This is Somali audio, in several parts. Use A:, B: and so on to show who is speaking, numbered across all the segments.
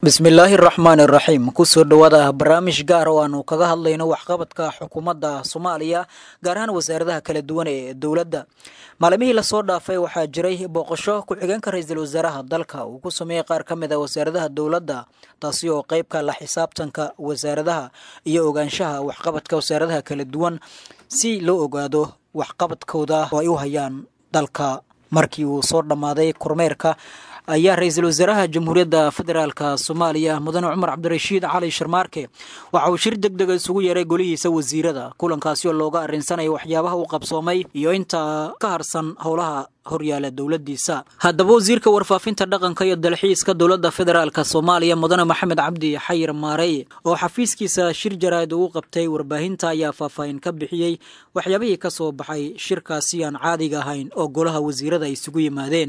A: bismillaahi raxmaani raxiim kusoo dhowaada barnaamij gaar oo aanu kaga hadlayno waxqabadka xukuumadda soomaaliya gaar ahaan wasaaradaha kala duwan ee dowladda maalimihii lasoo dhaafay waxaa jiray booqasho ku-xigeenka ra-iisul wasaaraha dalka uu ku sameeyey qaar ka mid a wasaaradaha dowladda taasi oo qeybka la xisaabtanka wasaaradaha iyo ogaanshaha waxqabadka wasaaradaha kala duwan si loo ogaado waxqabadkooda oo ay u hayaan dalka markii uu soo dhammaaday kormeerka ayaa ra-iisul wasaaraha jamhuuriyadda federaalka soomaaliya mudane cumar cabdirashiid cali sharmaarke waxa uu shir deg dega isugu yeeray golihiisa wasiirada kulankaasi oo looga arrinsanaya waxyaabaha u qabsoomay iyo inta ka harsan howlaha horyaala dowladiisa haddaba wasiirka warfaafinta dhaqanka iyo dalxiiska dowladda federaalk soomaaliya mudane maxamed cabdi xayir maarey oo xafiiskiisa shir jaraa'id ugu qabtay warbaahinta ayaa faahfaahin ka bixiyey waxyaabihii ka soo baxay shirkaasi aan caadiga ahayn oo golaha wasiirada ay isugu yimaadeen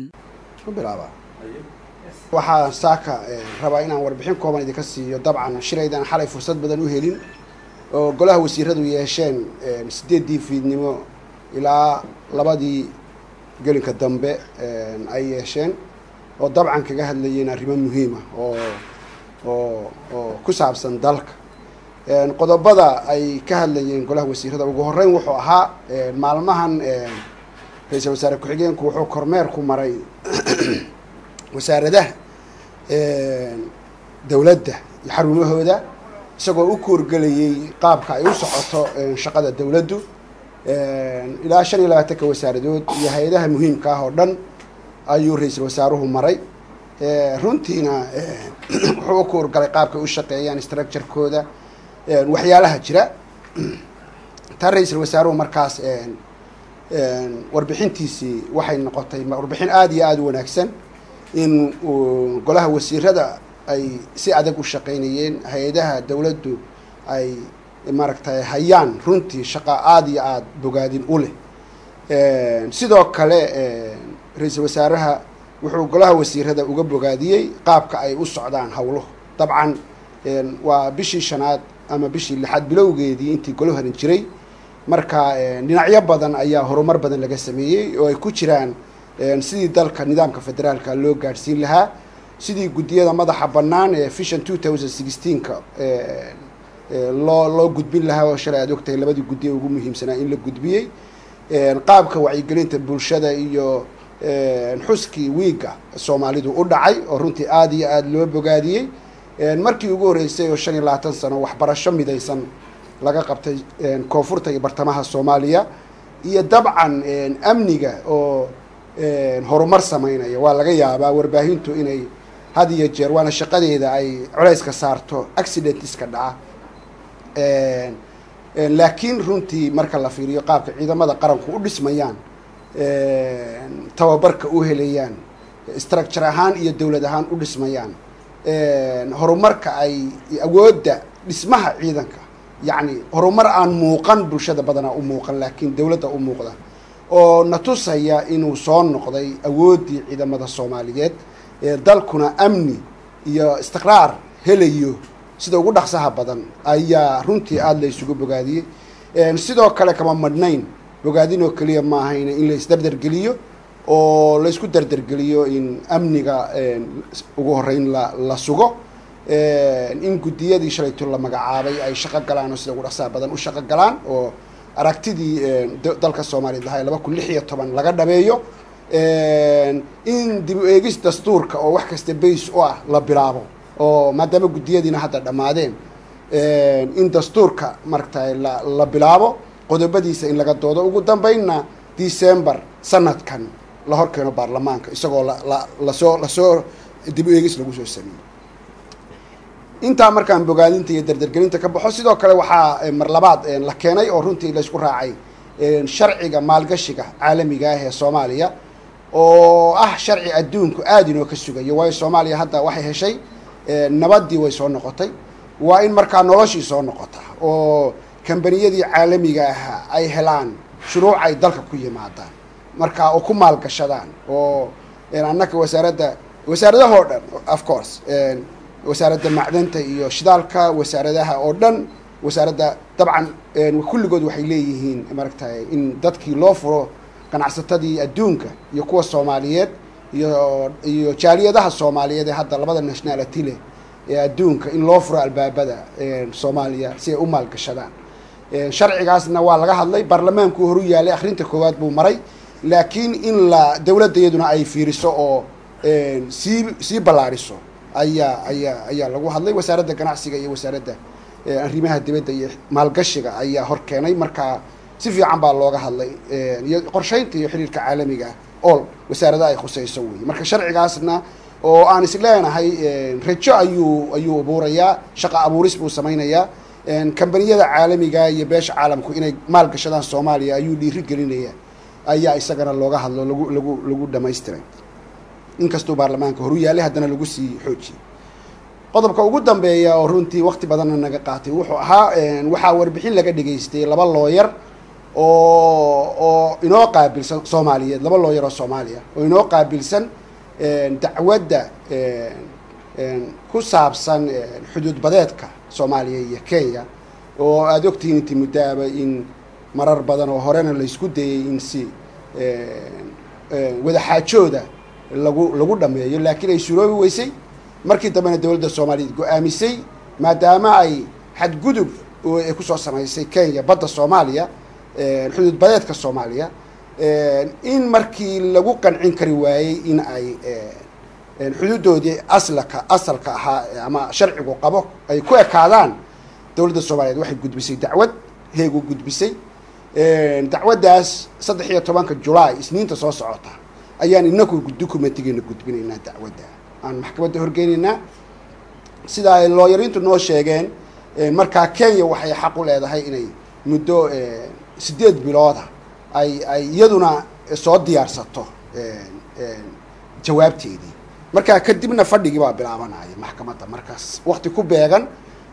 B: waxaa saaka rabaa inaan warbixin kooban idinka siiyo dabcan shiraydaan xalay fursad badan u helin oo golaha wasiiradu yeesheen sideeddii fiidnimo ilaa labadii gelinka dambe ay yeesheen oo dabcan kaga hadlayeen arrimo muhiima oo oo oo ku saabsan dalka qodobada ay ka hadlayeen golaha wasiirada ugu horreyn wuxuu ahaa maalmahan ra-iisul wasaare ku-xigeenku wuxuu kormeer ku maray wasaaradaha dowladda iyo xarumahooda isagoo u koorgelayay qaabka ay u socoto shaqada dowladdu ilaa shan iyo labaatanka wasaaradood iyo hay-adaha muhiimka ah oo dhan ayuu ra-iisul wasaaruhu maray runtiina wuxuu u koorgalay qaabkay u shaqeeyaan structurekooda waxyaalaha jira taa ra-iisul wasaaruhu markaas warbixintiisii waxay noqotay warbixin aada iyo aada u wanaagsan in golaha wasiirada ay si adag u shaqaynayeen hay-adaha dowladdu ay maaragtay hayaan runtii shaqa aada iyo aada bogaadin u leh sidoo kale ra-iisul wasaaraha wuxuu golaha wasiirada uga bogaadiyey qaabka ay u socdaan howluhu dabcan waa bishii shanaad ama bishii lixaad bilowgeedii intii golo harin jiray marka dhinacyo badan ayaa horumar badan laga sameeyey oo ay ku jiraan sidii dalka nidaamka federaalka loo gaadhsiin lahaa sidii guddiyada madaxa bannaan ee vision two thousand sixteenka loo loo gudbin lahaa oo shalay aad ogtahay labadii guddi ee ugu muhiimsanaa in la gudbiyey qaabka wacyigelinta bulshada iyo xuskii wiiga soomaalidu u dhacay oo runtii aada iyo aada loo bogaadiyey markii ugu horreysay oo shan iyo labaatan sano waxbarasho midaysan laga qabtay koonfurta iyo bartamaha soomaaliya iyo dabcan amniga oo horumar sameynaya waa laga yaabaa warbaahintu inay had iyo jeer waana shaqadeeda ay culeyska saarto accidentiska dhaca laakiin runtii marka la fiiriyo qaabka ciidamada qaranku u dhismayaan tababarka u helayaan structure ahaan iyo dowlad ahaan u dhismayaan horumarka ay awoodda dhismaha ciidanka yacni horumar aan muuqan bulshada badanaa u muuqan laakiin dowladda u muuqda oo na tusaya inuu soo noqday awooddii ciidamada soomaaliyeed dalkuna amni iyo istiqraar helayo sida ugu dhaqsaha badan ayaa runtii aada la isugu bogaadiyey sidoo kale kama madhnayn bogaadin oo keliya ma ahayn in la isdardargeliyo oo la isku dardargeliyo in amniga ugu horreyn la la sugo in guddiyadii shalayto la magacaabay ay shaqo galaan oo sida ugu dhaqsaha badan u shaqo galaan oo aragtidii dalka soomaaliyeed lahaa laba kun lix iyo toban laga dhameeyo in dib u eegis dastuurka oo wax kasta bays u ah la bilaabo oo maadaama guddiyadiina hadda dhammaadeen in dastuurka maaragtay la la bilaabo qodobadiisa in laga doodo ugu dambeynna december sanadkan la hor keeno baarlamaanka isagoo la la lasoo lasoo dib u eegis lagu soo sameeyey intaa markaan bogaadinta iyo dardargelinta ka baxo sidoo kale waxaa mar labaad la keenay oo runtii laysku raacay sharciga maalgashiga caalamiga ah ee soomaaliya oo ah sharci adduunku aada inoo ka sugayo waayo soomaaliya hadda waxay heshay nabaddii way soo noqotay waa in markaa noloshii soo noqota oo kambaniyadii caalamiga ah ay helaan shuruuc ay dalka ku yimaadaan marka oo ku maalgashadaan oo annaka wasaaradda wasaaradahoo dhan of course wasaaradda macdanta iyo shidaalka wasaaradaha oo dhan wasaaradda dabcan kulligood waxay leeyihiin maaragtay in dadkii loo furo ganacsatadii adduunka iyo kuwa soomaaliyeed iyo iyo jaaliyadaha soomaaliyeed ee hadda labada nationality leh ee adduunka in loo furo albaabada soomaaliya si ay u maalgashadaan sharcigaasna waa laga hadlay baarlamaanku horu yaalay akrinta koowaad buu maray laakiin in la dowladda iyaduna ay fiiriso oo sii sii ballaariso ayaa ayaa ayaa lagu hadlay wasaaradda ganacsiga iyo wasaaradda arrimaha dibadda iyo maalgashiga ayaa hor keenay markaa si fiican baa looga hadlay iyo qorsheynta iyo xiriirka caalamiga ol wasaarada ay khuseyso wey marka sharcigaasna oo aan is leenahay rajo ayuu ayuu abuurayaa shaqa abuuris buu samaynayaa kambaniyada caalamiga iyo beesha caalamku inay maal gashadaan soomaaliya ayuu dhiiri gelinaya ayaa isagana looga hadlo lagu lagu lagu dhamaystiray inkastuu baarlamaanka horu yaalay haddana lagu sii xoojiyey qodobka ugu dambeeya oo runtii wakti badanna naga qaatay wuxuu ahaa waxaa warbixin laga dhageystay laba looyar oo oo inoo qaabilsan soomaaliyeed laba looyar oo soomaaliya oo inoo qaabilsan dacwadda ku saabsan xuduud badeedka soomaaliya iyo kenya oo aada ogtihiin inti muddaaba in marar badan oo horena laysku dayay in si wadaxaajooda lagu lagu dhameeyo laakiin ay suroobi weysay markii dambena dowladda soomaaliyeed go-aamisay maadaama ay xadgudub ay kusoo samaysay kenya badda soomaaliya xuduud badeedka soomaaliya in markii lagu qancin kari waayey in ay xuduudoodii aslaka asalka ahaa ama sharcigu qabo ay ku ekaadaan dowladda soomaaliyeed waxay gudbisay dacwad heegu gudbisay dacwaddaas saddex iyo tobanka julaay isniinta soo socota ayaan inaku documentigeena gudbinaynaa dacwadda aan maxkamadda horgeynaynaa sida ay looyarintu noo sheegeen markaa kenya waxay xaq u leedahay inay muddo sideed bilooda ay ay iyaduna soo diyaarsato jawaabteedii markaa kadibna fadhigii baa bilaabanaya maxkamadda markaas wakti ku beegan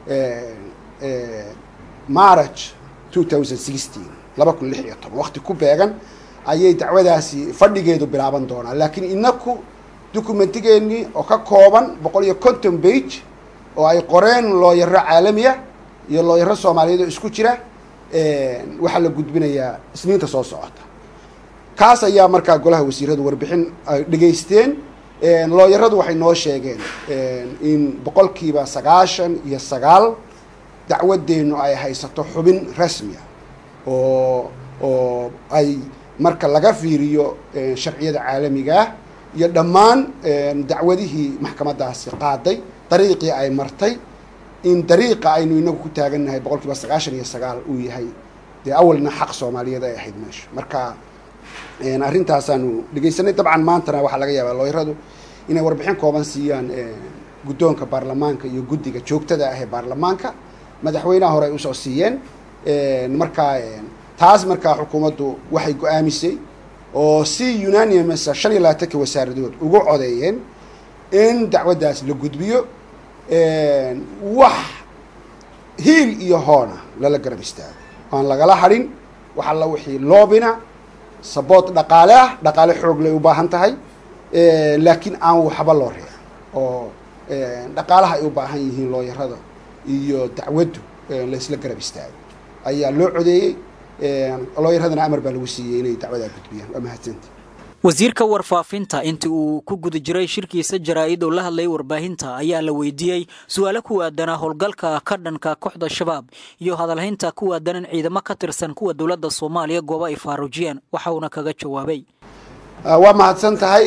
B: march two thousand sixteen laba kun lix iyo toban wakti ku beegan ayay dacwadaasi fadhigeedu bilaaban doonaa laakiin inaku documentigeenii oo ka kooban boqol iyo conton bage oo ay qoreen looyaro caalamiya iyo looyaro soomaaliyeed oo isku jira waxaa la gudbinayaa isniinta soo socota kaas ayaa markaa golaha wasiiradu warbixin ay dhegaysteen looyaradu waxay noo sheegeen in boqolkiiba sagaashan iyo sagaal dacwadeenu ay haysato xubin rasmiya oo oo ay marka laga fiiriyo sharciyada caalamigaah iyo dhammaan dacwadihii maxkamadaasi qaaday dariiqii ay martay in dariiqa aynu inagu ku taagannahay boqol kiiba sagaashan iyo sagaal uu yahay dee awalna xaq soomaaliyeed ay ahayd meesha marka arrintaasaanu dhegeysanay dabcan maantana waxaa laga yaabaa looyaradu inay warbixin kooban siiyaan guddoonka baarlamaanka iyo guddiga joogtada ah ee baarlamaanka madaxweynaha hore ay usoo siiyeen markaa taas markaa xukuumaddu waxay go-aamisay oo si unanimousa shan iyo labaatanka wasaaradood ugu codeeyeen in dacwaddaas la gudbiyo wax hiil iyo hoona lala garab istaago aan lagala hadhin wax alla wixii loobina saboot dhaqaale ah dhaqaale xoog lay u baahan tahay laakiin aan waxba loo reerin oo dhaqaalaha ay u baahan yihiin looyarada iyo dacwaddu laysla garab istaago ayaa loo codeeyey looyaradana amar baa lagu siiyey inay dacwadaa gudbiyaan waa mahadsanta
A: wasiirka warfaafinta intii uu ku guda jiray shirkiisa jaraa-id oo la hadlayay warbaahinta ayaa la weydiiyey su-aalo ku aadanaa howlgalka ka dhanka kooxda shabaab iyo hadalhaynta ku aadanan ciidamo ka tirsan kuwa dowladda soomaaliya goobo ay faaruujiyeen waxa uuna kaga jawaabay
B: waa mahadsan tahay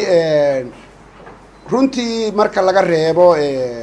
B: runtii marka laga reebo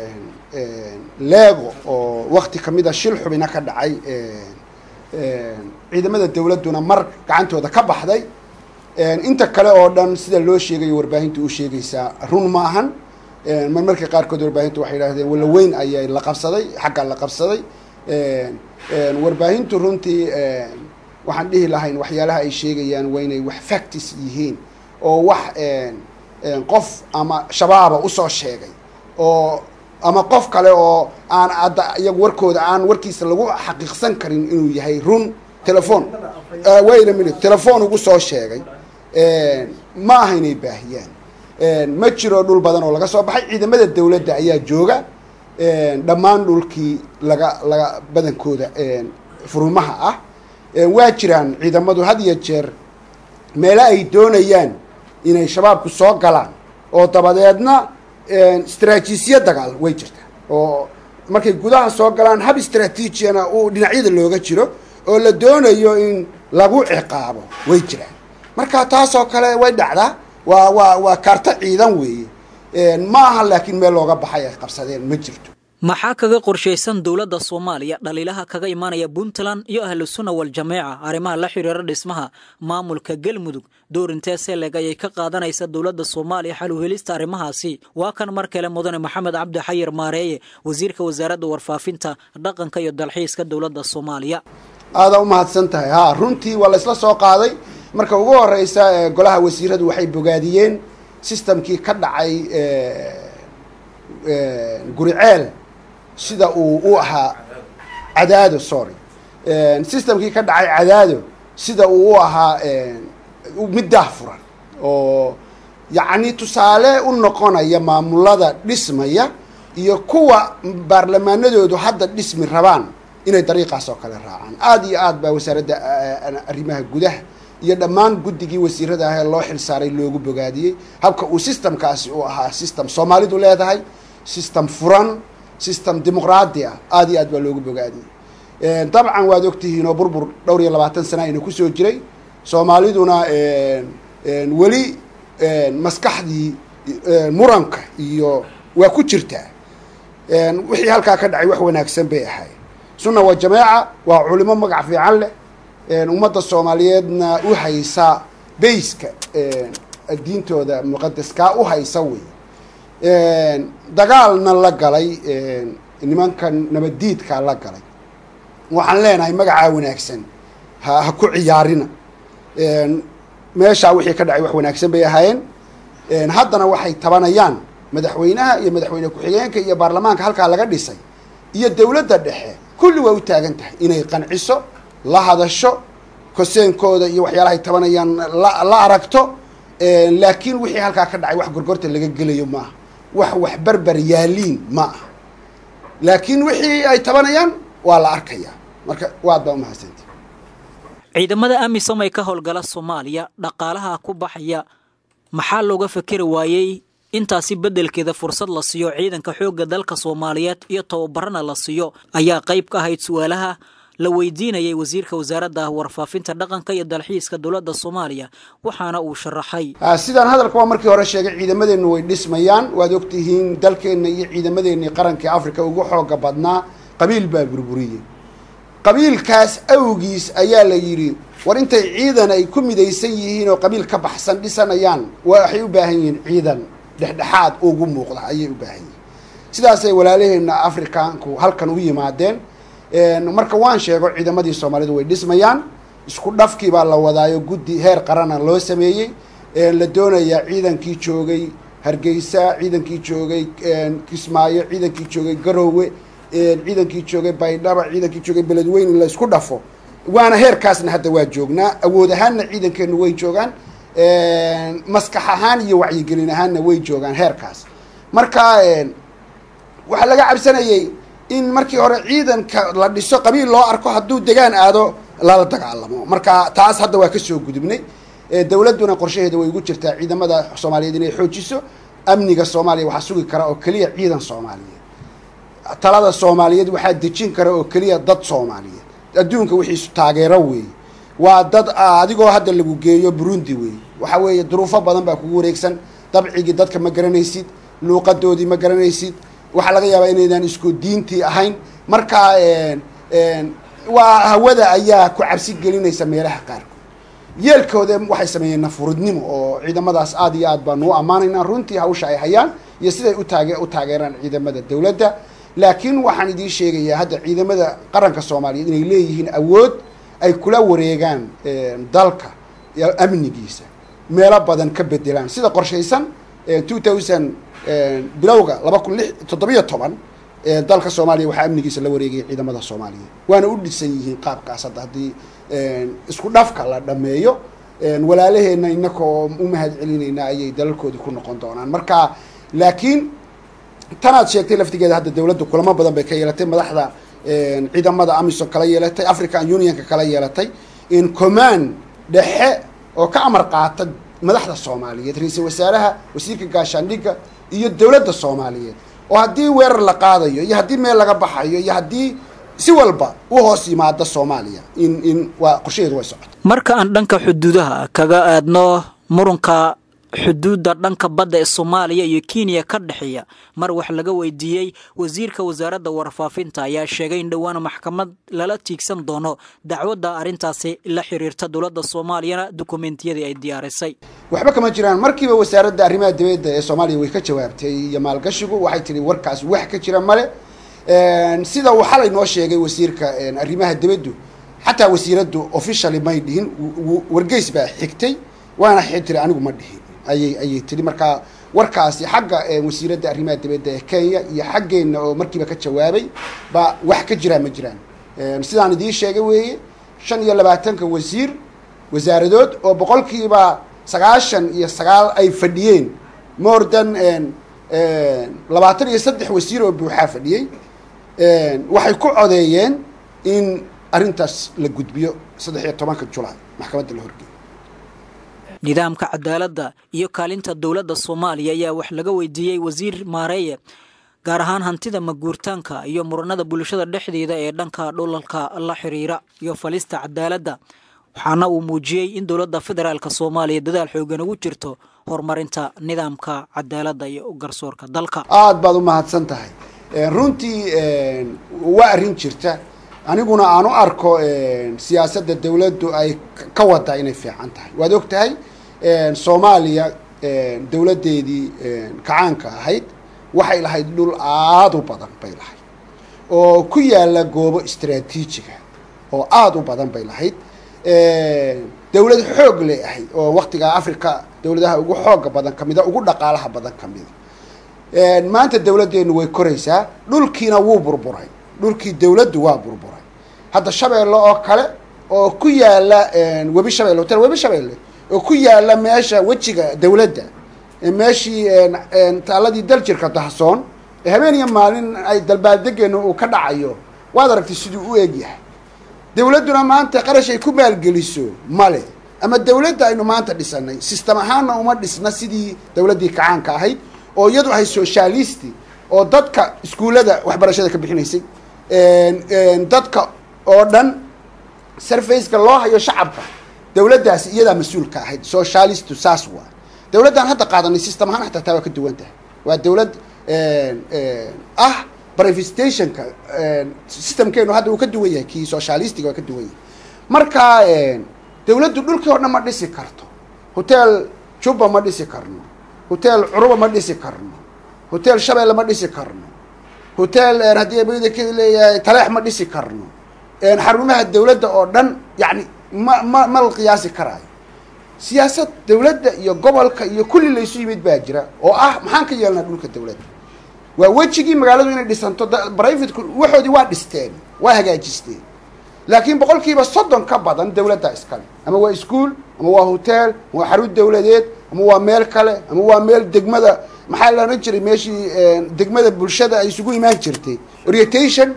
B: leego oo wakti kamid a shil xubina ka dhacay ciidamada dowladduna mar gacantooda ka baxday inta kale oo dhan sida loo sheegayo warbaahinta u sheegaysaa run maahan mar marka qaarkood warbaahintu waxay yidhahdeen walaweyn ayay la qabsaday xagga la qabsaday warbaahintu runtii waxaan dhihi lahayn waxyaalaha ay sheegayaan waa inay wax factis yihiin oo wax qof ama shabaaba usoo sheegay oo ama qof kale oo aan adda iyagu warkooda aan warkiisa lagu xaqiiqsan karin inuu yahay run telefon wait a minute telefon ugu soo sheegay ma aha inay baahiyaan ma jiro dhul badan oo laga soo baxay ciidamada dawladda ayaa jooga dhammaan dhulkii laga laga badankooda furumaha ah waa jiraan ciidamadu had iyo jeer meelo ay doonayaan inay shabaabku soo galaan oo dabadeedna istraatiisiya dagaal way jirtaa oo markay gudaha soo galaan hab istraatiijiyana uu dhinacyada looga jiro oo la doonayo in lagu ciqaabo way jiraan marka taasoo kale way dhacdaa waa waa waa kaarto ciidan weeye ma aha laakiin meel looga baxay ay qabsadeen ma jirto
A: maxaa kaga qorshaysan dowladda soomaaliya dhaliilaha kaga imaanaya puntland iyo ahlu sunna wal-jameeca arrimaha la xiriira dhismaha maamulka galmudug door intee seleg ayay ka qaadanaysa dowladda soomaaliya xal u helista arrimahaasi waa kan mar kale mudane maxamed cabdi xayir maareeye wasiirka wasaaradda warfaafinta dhaqanka iyo dalxiiska dowladda soomaaliya
B: aada u mahadsan tahay ha runtii waa la isla soo qaaday marka ugu horeysa golaha wasiiradu waxay bogaadiyeen systemkii ka dhacay guriceel sida uu u ahaa cadaado sorry systemkii ka dhacay cadaado sida uu u ahaa mid daahfuran oo yacni tusaale u noqonaya maamulada dhismaya iyo kuwa baarlamaanadoodu hadda dhismi rabaan inay dariiqaas oo kale raacaan aada iyo aad baa wasaaradda arrimaha gudaha iyo dhammaan guddigii wasiirada ah ee loo xil saaray loogu bogaadiyey habka uu systemkaasi u ahaa system soomaalidu leedahay system furan system dimuqraadi ah aada iyo aad baa loogu bogaadiyey dabcan waad ogtihiin oo burbur dhowr iyo labaatan sana ayna kusoo jiray soomaaliduna weli maskaxdii muranka iyo waa ku jirtaa wixii halkaa ka dhacay wax wanaagsan bay ahay sunna wa jameeca waa culimo magac fiican leh ummadda soomaaliyeedna u haysa bayska diintooda muqadaskaa u haysa wey dagaalna la galay nimankan nabaddiidkaa la galay waxaan leenahay magacaa wanaagsan ha ha ku ciyaarina meeshaa wixii ka dhacay wax wanaagsan bay ahaayeen haddana waxay tabanayaan madaxweynaha iyo madaxweyne ku-xigeenka iyo baarlamaanka halkaa laga dhisay iyo dowladda dhexe kulli waa u taagan tahay inay qanciso la hadasho koseenkooda iyo waxyaalahay tabanayaan la la aragto laakiin wixii halkaa ka dhacay wax gorgorta laga gelayo ma aha wax wax berber yaaliin ma aha laakiin wixii ay tabanayaan waa la arkayaa marka waad baa umahadsantay
A: ciidamada amisom ee ka howlgala soomaaliya dhaqaalaha ku baxaya maxaa looga fakeri waayey intaasi beddelkeeda fursad la siiyo ciidanka xoogga dalka soomaaliyeed iyo tababarana la siiyo ayaa qayb ka ahayd su-aalaha la weydiinayay wasiirka wasaaradda warfaafinta dhaqanka iyo dalxiiska dowladda soomaaliya waxaana uu sharaxay
B: sidaan hadalka waa markii hore sheegay ciidamadeennu way dhismayaan waad ogtihiin dalkeenna iyo ciidamadeennii qarankii africa ugu xooga badnaa qabiil baa burburiyey qabiilkaas awgiis ayaa la yidhi war intay ciidan ay ku midaysan yihiin oo qabiil ka baxsan dhisanayaan waxay u baahan yihiin ciidan dhexdhexaad ugu muuqda ayay u baahan yihiin sidaasay walaalaheenna afrikaanku halkan u yimaadeen marka waan sheego ciidamadii soomaalidu way dhismayaan isku dhafkii baa la wadaayo guddi heer qarana loo sameeyey la doonayaa ciidankii joogay hargeysa ciidankii joogay kismaayo ciidankii joogay garowe ciidankii joogay baydhaba ciidankii joogay beledweyn in la isku dhafo waana heerkaasna hadda waa joognaa awood ahaanna ciidankeenu way joogaan maskax ahaan iyo wacyigelin ahaanna way joogaan heerkaas marka waxaa laga cabsanayay in markii hore ciidanka la dhiso qabiil loo arko hadduu degaan aado lala dagaalamo marka taas hadda waa kasoo gudubnay dowladduna qorshaheeda way ugu jirtaa ciidamada soomaaliyeed inay xoojiso amniga soomaaliya waxaa sugi kara oo keliya ciidan soomaaliyeed talada soomaaliyeed waxaa dejin kara oo keliya dad soomaaliyeed adduunka wixiisu taageero weeye waa dad adigoo hadda lagu geeyo burundi weeye waxa weeye duruufo badan baa kugu wareegsan dabcigii dadka ma garanaysid luuqadoodii ma garanaysid waxaa laga yaabaa inaydan isku diintii ahayn marka waa hawada ayaa ku cabsi gelinaysa meelaha qaarkood yeelkooda waxay sameeyeen nafuridnimo oo ciidamadaas aada iyo aad baanu u ammaanaynaa runtii hawsha ay hayaan iyo siday utaage u taageeraan ciidamada dowladda laakiin waxaan idiin sheegayaa hadda ciidamada qaranka soomaaliyeed inay leeyihiin awood ay kula wareegaan dalka amnigiisa meelo badan ka bedelaan sida qorshaysan two thousand bilowga laba kun lix toddobiyo toban dalka soomaaliya waxaa amnigiisa la wareegaya ciidamada soomaaliyeed waana u dhisan yihiin qaabkaas hadda haddii isku dhafka la dhameeyo walaalaheenna inaka oo u mahad celinayna ayay dalalkoodii ku noqon doonaan marka laakiin tanaad sheegtay laftigeeda hadda dowladda kulamo badan bay ka yeelatay madaxda ciidamada amisom kala yeelatay african unionka kala yeelatay in command dhexe oo ka amar qaata madaxda soomaaliyeed ra-iisul wasaaraha wasiirka gaashaandhigga iyo dowladda soomaaliyeed oo haddii weerar la qaadayo iyo haddii meel laga baxayo iyo haddii si walba u hoos yimaada soomaaliya in in waa qorshaheedu way socota
A: marka aan dhanka xuduudaha kaga aadno murunka xuduudda dhanka badda ee soomaaliya iyo kenya ka dhexeeya mar wax laga weydiiyey wasiirka wasaaradda warfaafinta ayaa sheegay in dhowaan maxkamad lala tiigsan doono dacwadda arrintaasi la xiriirta dowladda soomaaliyana dukumentiyadii ay diyaarisay
B: waxba kama jiraan markiiba wasaaradda arrimaha dibadda ee soomaaliya way ka jawaabtay iyo maalgashigu waxay tihi warkaas wax ka jira male sida uu xalay noo sheegay wasiirka arrimaha dibaddu xataa wasiiraddu officially may dhihin wargeys baa xigtay waana tiri anigu ma dhihin ayay ayay tiri markaa warkaasi xagga wasiiradda arrimaha dibadda ee kenya iyo xaggeenna oo markiiba ka jawaabay baa wax ka jiraan ma jiraan sidaan idiin sheegay weeye shan iyo labaatanka wasiir wasaaradood oo boqolkiiba sagaashan iyo sagaal ay fadhiyeen more than labaatan iyo saddex wasiir oo buuxaa fadhiyey waxay ku codeeyeen in arrintaas la gudbiyo saddex iyo tobanka julaay maxkamadda la horgeeyo
A: nidaamka cadaaladda iyo kaalinta dowladda soomaaliya ayaa wax laga weydiiyey wasiir maareeye gaar ahaan hantida maguurtaanka iyo muranada bulshada dhexdeeda ee dhanka dhulalka la xiriira iyo falista cadaaladda waxaana uu muujiyey in dowladda federaalk soomaaliya dadaal xoogan ugu jirto horumarinta nidaamka cadaaladda iyo garsoorka dalka
B: aada baad u mahadsan tahay runtii waa arrin jirta aniguna aan u arko siyaasadda dawladdu ay ka wada inay fiican tahay waad og tahay soomaaliya dawladdeedii kacaanka ahayd waxay lahayd dhul aada u badan bay lahayd oo ku yaala goobo istraatiijiga oo aada u badan bay lahayd dawlad xoog lay ahayd oo waktigaa africa dawladaha ugu xooga badan kamida ugu dhaqaalaha badan kamida maanta dawladdeenu way koraysaa dhulkiina wuu burburay dhulkii dawladdu waa burburay hadda shabeelle oo kale oo ku yaala webi shabeelle hotel webi shabeelle oo ku yaala meesha wejiga dawladda meeshii taaladii daljirka dahsoon habeen iyo maalin ay dalbaaldegeenna uu ka dhacayo waad aragtay siduu u eg yahay dawladduna maanta qarash ay ku maalgeliso male ama dawladda aynu maanta dhisanay system ahaanna uma dhisna sidii dawladdii kacaanka ahayd oo iyadu ahay socialisti oo dadka iskuullada waxbarashada ka bixinaysay dadka oo dhan sarfaceka loo hayo shacabka dawladdaasi iyadaa mas-uulka ahayd socialistu saas waa dawladdan hadda qaadanay system ahaan xataa taa waa ka duwan tahay waa dawlad ah brivestationka systemkeenu hadda uu ka duwan yahay kii socialistiga waa ka duwan yahay marka dawladdu dhulkii oo dhan ma dhisi karto hotel juba ma dhisi karno hotel curuba ma dhisi karno hotel shabeelle ma dhisi karno hotel haddii abada ka leeyahay taleex ma dhisi karno xarumaha dawladda oo dhan yani ma ma ma la qiyaasi karaayo siyaasad dawladda iyo gobolka iyo kulli laysu yimid baa jira oo ah maxaan ka yeelnaa dhulka dawladda waa wejigii magaaladu inay dhisanto brivateku waxoodii waa dhisteen waa hagaajisteen laakiin boqolkiiba soddon ka badan dawladda iskale ama waa ischool ama waa hotel ama waa xarun dawladeed ama waa meel kale ama waa meel degmada maxaa la odhan jiray meeshii degmada bulshada ay isugu imaan jirtay orientation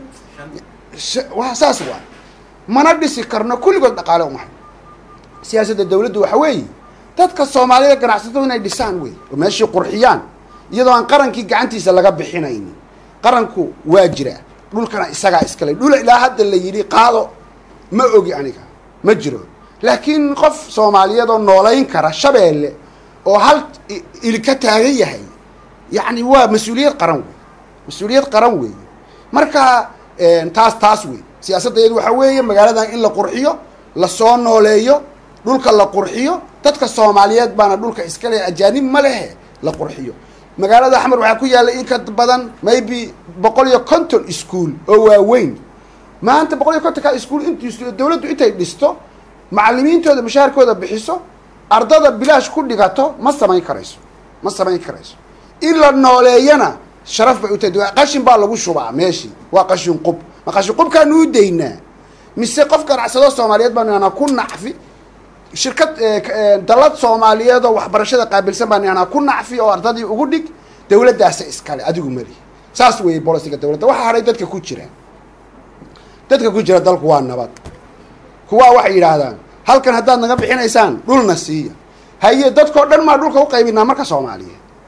B: wa saas waa mana dhisi karno kulligood dhaqaale umahay siyaasadda dawladdu waxa weeye dadka soomaalida ganacsatadu inay dhisaan wey oo meeshii qurxiyaan iyadoo aan qarankii gacantiisa laga bixinaynin qaranku waa jiraa dhulkana isagaa iskale dhul ilaa hadda la yidhi qaado ma ogi aniga ma jiro laakiin qof soomaaliyeed oo noolayn kara shabeelle oo hal ili ka taagan yahay yacni waa mas-uuliyad qaran wey mas-uuliyad qaran weeye marka taas taas wey siyaasaddeedu waxaa weeye magaaladan in la qurxiyo lasoo nooleeyo dhulka la qurxiyo dadka soomaaliyeed baana dhulka iskale ajaanib ma lehe la qurxiyo magaalada axmed waxaa ku yaalla in ka badan maybe boqol iyo conton school oo waaweyn maanta boqol iyo kontonka school int dawladdu intay dhisto macalimiintooda mushaharkooda bixiso ardada bilaash ku dhigato ma samayn karayso ma samayn karayso in la nooleeyana sharaf bay u tahay qashin baa lagu shubaa meeshii waa qashin qub ma qashin qubkaanu u daynaa mise qof ganacsado soomaaliyeed baan anaa ku nacfi shirkad dalad soomaaliyeed oo waxbarashada qaabilsan baan anaa ku nacfi oo ardadii ugu dhig dawladdaasa iskale adigu mali saas weeye bolisiga dawladda waxaa hadhay dadka ku jira dadka ku jira dalku waa nabad kuwaa waxay yidhaahdaan halkan haddaad naga bixinaysaan dhulna siiya haye dadkao dhan maa dhulka u qaybinaa marka soomaaliyeed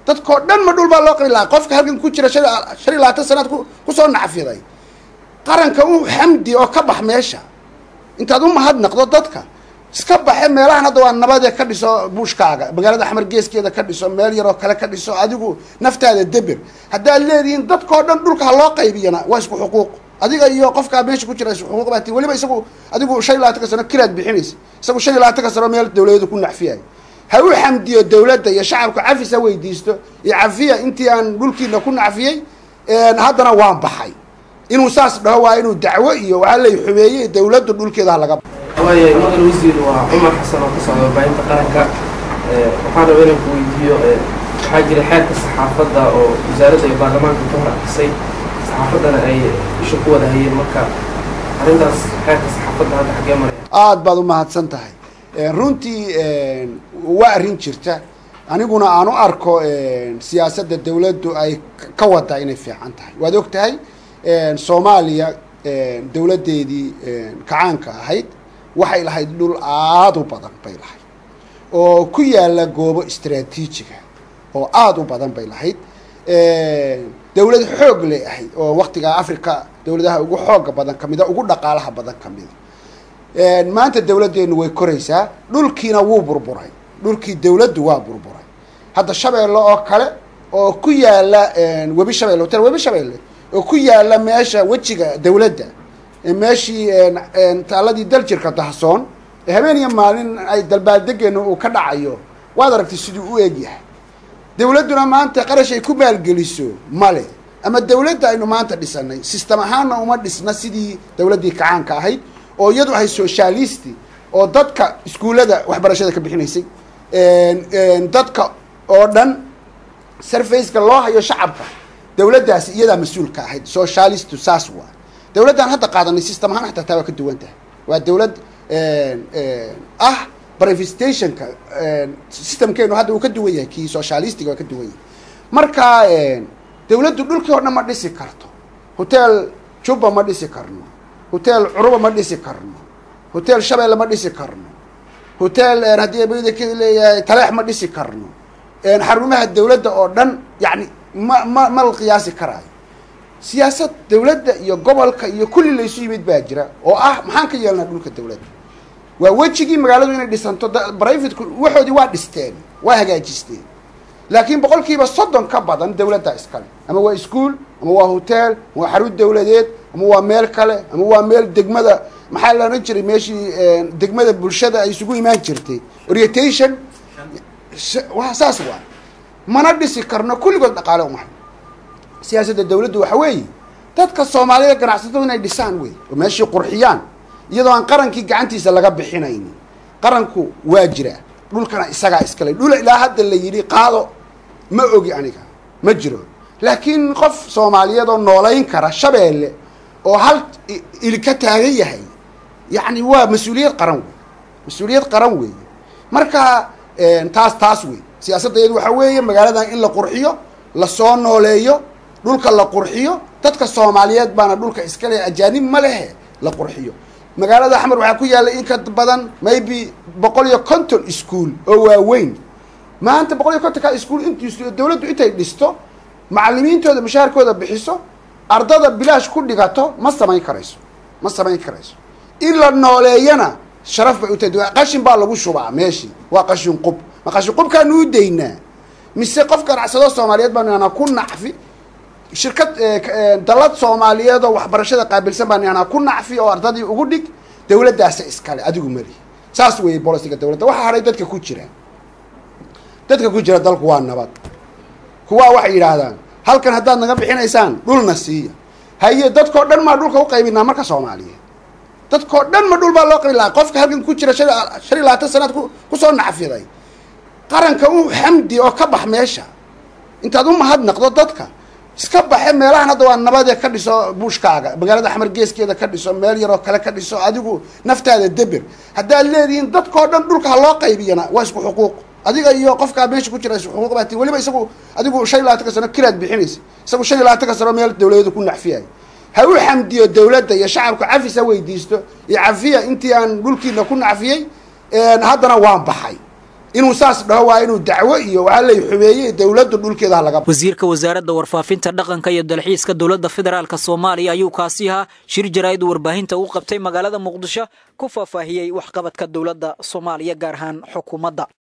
B: dadkao dhan ma dhul baa loo qabi lahaa qofka halkan ku jira shan shan iyo labaatan sanaad ku kusoo nacfiday qaranka u xamdi oo ka bax meesha intaad u mahadnaqdo dadka iska baxe meelahan hadda waa nabadee ka dhiso buushkaaga magaalada axmar geeskeeda ka dhiso meel yaroo kale ka dhiso adigu naftaada deber haddaad leedihiin dadkao dhan dhulka ha loo qaybiyana waa isku xuquuq adiga iyo qofkaa meesha ku jira isku xuquuq baati weliba isagu adigu shan iyo labaatanka sano kiraad bixinaysa isagu shan iyo labaatanka sano meel dawladeedu ku nacfiyayo ha u xamdiyo dawladda iyo shacabka cafis ha weydiisto iyo cafiya intii aan dhulkiina ku nacfiyey haddana waan baxay inuu saas dhaho waa inuu dacwo iyo waxaa lay xumeeyey dawladdu dhulkeeda ha laga
C: waaya mudan wasiir waa cumar xasan oo ka socda warbaahinta qaranka waxaan raba inaan ku weydiiyo waxaa jira xeerka saxaafadda oo wasaaradda iyo baarlamaanka ka hor akisay saxaafaddana ay isha ku wada hayeen marka arrintaas xeerka saxaafadda hadda xaggee maraya
B: aada baad umahadsan tahay runtii waa arrin jirta aniguna aan u arko siyaasadda dawladdu ay ka wada inay fiican tahay waad og tahay soomaaliya dawladdeedii kacaanka ahayd waxay lahayd dhul aada u badan bay lahayd oo ku yaala goobo istraatiijiga oo aada u badan bay lahayd dawlad xoog lay ahayd oo waktigaa africa dawladaha ugu xooga badan kamida ugu dhaqaalaha badan kamida maanta dawladdeenu way koraysaa dhulkiina wuu burburay dhulkii dawladdu waa burburay hadda shabeelle oo kale oo ku yaala webi shabeelle hotel webi shabeelle oo ku yaala meesha wejiga dawladda meeshii taaladii daljirka dahsoon habeen iyo maalin ay dalbaaldegeenu uu ka dhacayo waad aragtay siduu u egyahay dawladduna maanta qarash ay ku maalgeliso male ama dawladda aynu maanta dhisanay system ahaanna uma dhisna sidii dawladdii kacaanka ahayd oo iyadu ahay socialisti oo dadka iskuullada waxbarashada ka bixinaysay dadka oo dhan sarfaceka loo hayo shacabka dawladdaasi iyadaa mas-uulka ahayd socialistu saas waa dawladdan hadda qaadanay system ahaan xataa taa waa ka duwan tahay waa dawlad ah brivestationka systemkeenu hadda uu ka duwan yahay kii socialistiga waa ka duwan yahay marka dawladdu dhulkii o dhan ma dhisi karto hotel juba ma dhisi karno hotel curuba ma dhisi karno hotel shabeelle ma dhisi karno hotel haddii bada leeyahay taleex ma dhisi karno xarumaha dawladda oo dhan yani ma ma ma la qiyaasi karaayo siyaasad dawladda iyo gobolka iyo kulli laysu yimid baa jira oo ah maxaan ka yeelnaa dhulka dawladda waa wejigii magaaladu inay dhisanto brivateku waxoodii waa dhisteen waa hagaajisteen laakiin boqol kiiba soddon ka badan dawladda iskale ama waa ischool ama waa hotel ama waa xarun dawladeed ama waa meel kale ama waa meel degmada maxaa la odhan jiray meeshii degmada bulshada ay isugu imaan jirtay orientation wa saas waa mana dhisi karno kulligood dhaqaale umahay siyaasadda dawladdu waxa weeye dadka soomaalida ganacsatadu inay dhisaan wey oo meeshii qurxiyaan iyadoo aan qarankii gacantiisa laga bixinaynin qaranku waa jira dhulkana isagaa iskale dhul ilaa hadda la yidhi qaado ma ogi aniga ma jiro laakiin qof soomaaliyeed oo noolayn kara shabeelle oo hal ili ka taagan yahay yacni waa mas-uuliyad qaran wey mas-uuliyad qaran weeye marka taas taas wey siyaasadda iyadu waxa weeye magaaladan in la qurxiyo lasoo nooleeyo dhulka la qurxiyo dadka soomaaliyeed baana dhulka iskale ajaanib ma lehe la qurxiyo magaalada axmer waxaa ku yaalla in ka badan maybe boqol iyo conton ischool oo waaweyn maanta boqol iyo contonka ischool int dawladdu intay dhisto macalimiintooda mashaarkooda bixiso ardada bilaash ku dhigato ma samayn karayso ma samayn karayso in la nooleeyana sharaf bay u tahay qashin baa lagu shubaa meeshii waa qashin qub ma qashin qubkaanu u daynaa mise qof ganacsado soomaaliyeed baanu ihanaa ku nacfi shirkad dalad soomaaliyeed oo waxbarashada qaabilsan baanu ihanaa ku nacfi oo ardadii ugu dhig dawladdaasa iskale adigu mali saas weeye bolisiga dawladda waxaa hadhay dadka ku jira dadka ku jira dalku waa nabad kuwaa waxay yidhaahdaan halkan haddaad naga bixinaysaan dhulna siiya haye dadkao dhan maa dhulka uqaybinaa marka soomaaliyeed dadkao dhan ma dhul baa loo qabi lahaa qofka halkan ku jira shan shan iyo labaatan sanaad ku kusoo nacfiday qaranka u xamdi oo ka bax meesha intaad u mahadnaqdo dadka iska baxe meelahan hadda waa nabadee ka dhiso buushkaaga magaalada axmar geeskeeda ka dhiso meel yaroo kale ka dhiso adigu naftaada deber haddaad leedihiin dadkao dhan dhulka ha loo qaybiyana waa isku xuquuq adiga iyo qofkaa meesha ku jira isku xuquuq baati weliba isagu adigu shan iyo labaatanka sano kiraad bixinaysa isagu shan iyo labaatanka sano meel dawladeedu ku nacfiyayo ha u xamdiyo dawladda iyo shacabka cafis ha weydiisto iyo cafiya intii aan dhulkiina ku nacfiyey haddana waan baxay inuu saas dhaho waa inuu dacwo iyo waxaa lay xumeeyey dowladdu dhulkeeda ha laga
A: wasiirka wasaaradda warfaafinta dhaqanka iyo dalxiiska dowladda federaalk soomaaliya ayuu kaasi ahaa shir jaraa'id warbaahinta u qabtay magaalada muqdisho ku faahfaahiyey waxqabadka dowladda soomaaliya gaar ahaan xukuumadda